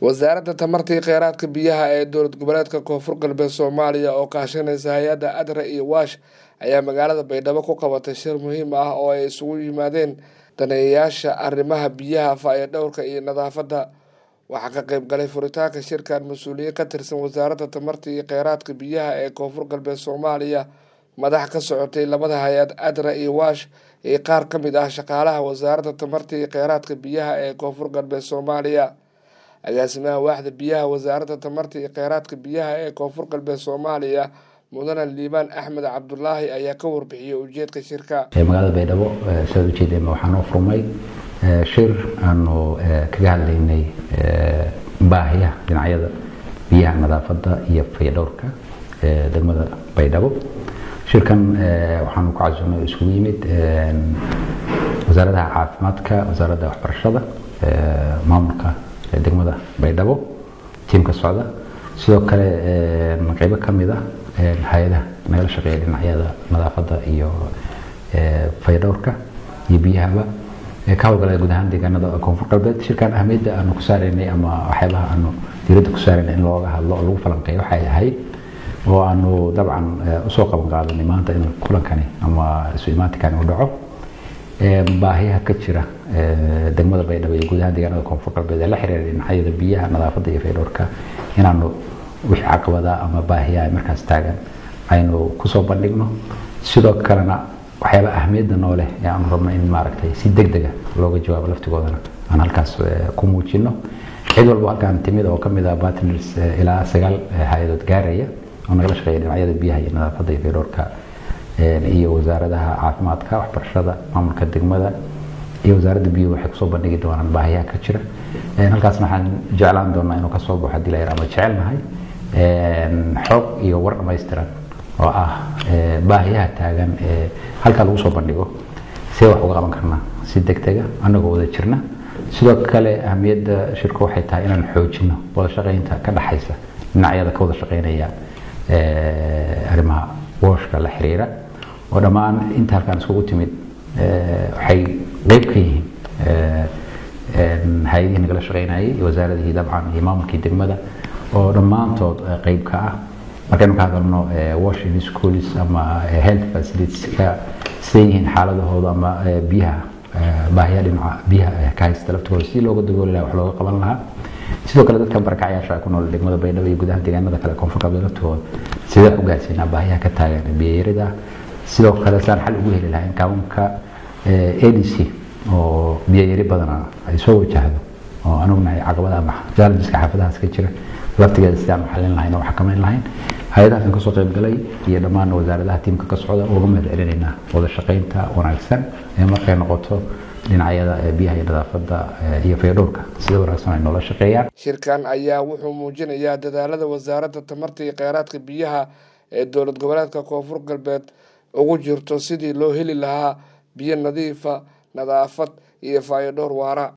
wasaaradda tamarta iyo kheyraadka biyaha ee dowlad goboleedka koonfur galbeed soomaaliya oo kaashanaysa hay-adda adra iyo waash ayaa magaalada baydhabo ku qabatay shir muhiim ah oo ay isugu yimaadeen daneeyayaasha arrimaha biyaha faayo-dhowrka iyo nadaafadda waxaa ka qeyb galay furitaanka shirkan mas-uuliyiin ka tirsan wasaaradda tamarta iyo kheyraadka biyaha ee koonfur galbeed soomaaliya madax ka socotay labada hay-ad adra iyo waash iyo qaar ka mid ah shaqaalaha wasaaradda tamarta iyo kheyraadka biyaha ee koonfur galbeed soomaaliya agaasimaha waaxda biyaha wasaaradda tamarta iyo kheyraadka biyaha ee koonfur galbeed soomaaliya mudane liibaan axmed cabdulaahi ayaa ka warbixiyey ujeedka shirka magaalada baydhabo sidaad ujeedeen waxaan u furmay shir aanu kaga hadlaynay baahiyaha dhinacyada biyaha nadaafadda iyo fayadhowrka degmada baydhabo shirkan waxaanu ku casuunay oo isugu yimid wasaaradaha caafimaadka wasaaradda waxbarashada maamulka degmada baydhabo tiimka socda sidoo kale qeybo ka mid ah hay-adaha nagala shaqeeya dhinacyada nadaafadda iyo fayadhowrka iyo biyahaba ka howlgalaya guud ahaan deegaanada koonfur galbeed shirkan ahmiyadda aanu ku saaraynay ama waxyaabaha aanu diiradda ku saaraynay in looga hadlo oo lagu falanqeeyo waxay ahayd oo aanu dabcan usoo qaban qaadanay maanta in kulankani ama isu imaatikani u dhaco baahiyaha ka jira degmada baydhabo iyo guud ahaan deegaanada koonfur galbeed ee la xiriira dhinacyada biyaha nadaafadda iyo faydhowrka inaanu wixii caqabada ama baahiyaha markaas taagan aynu kusoo bandhigno sidoo kalena waxyaaba ahmiyadda noo leh ee aanu rabno in maaragtay si deg dega looga jawaabo laftigoodana aan halkaas ku muujino cid walba halkaan timid oo kamid ah partners ilaa sagaal hay-adood gaaraya oo nagala shaqeeya dhinacyada biyaha iyo nadaafadda iyo faydhowrka iyo wasaaradaha caafimaadka waxbarashada maamulka degmada iyo wasaaradda biyuhu waxay kusoo bandhigi doonaan baahiyaha ka jira halkaasna waxaan jeclaan doonaa inuu kasoo baxo hadii la yar ama jecelnahay xoog iyo war dhammaystiran oo ah baahiyaha taagan ee halkaa lagu soo bandhigo see wax uga qaban karnaa si deg dega annagoo wada jirna sidoo kale ahmiyadda shirku waxay tahay inaan xoojino wada shaqaynta ka dhaxaysa dhinacyada ka wada shaqaynaya arrimaha wooshka la xiriira oo dhammaan inta halkaan iskugu timid waxay qeyb ka yihiin hay-adihii nagala shaqaynayay iyo wasaaradihii dabcan iyo maamulkii degmada oo dhammaantood qeyb ka ah markaynu ka hadalno washing schools ama health facilitieska siday yihiin xaaladahooda ama biyaha baahiya dhinaca biyaha ka haysta laftooda si looga dabooli lahaa wax looga qaban lahaa sidoo kale dadka barakacayaasha ku nool degmada baydhabo iyo gudaha deegaanada kale koonfur galbeed laftooda sidee u gaarsiinaa baahiyaha ka taagan biyayarida sidoo kale saan xal ugu heli lahayn kaabanka adc oo biyayari badana ay soo wajahdo oo anugu nahay caqabada ama challengeska xaafadahaas ka jira laftigeeda sidaan u xalin lahayn oo xakamayn lahayn hay-adahaasaan kasoo qayb galay iyo dhammaan wasaaradaha tiimka ka socda uga mahad celinaynaa wada shaqaynta wanaagsan ee markay noqoto dhinacyada biyaha iyo nadaafadda iyo faydhowrka sida wanaagsan ay noola shaqeeyaan shirkan ayaa wuxuu muujinayaa dadaalada wasaaradda tamarta iyo kheyraadka biyaha ee dowlad goboleedka koonfur galbeed ugu jirto sidii loo heli lahaa biyo nadiifa nadaafad iyo faayodhowr waara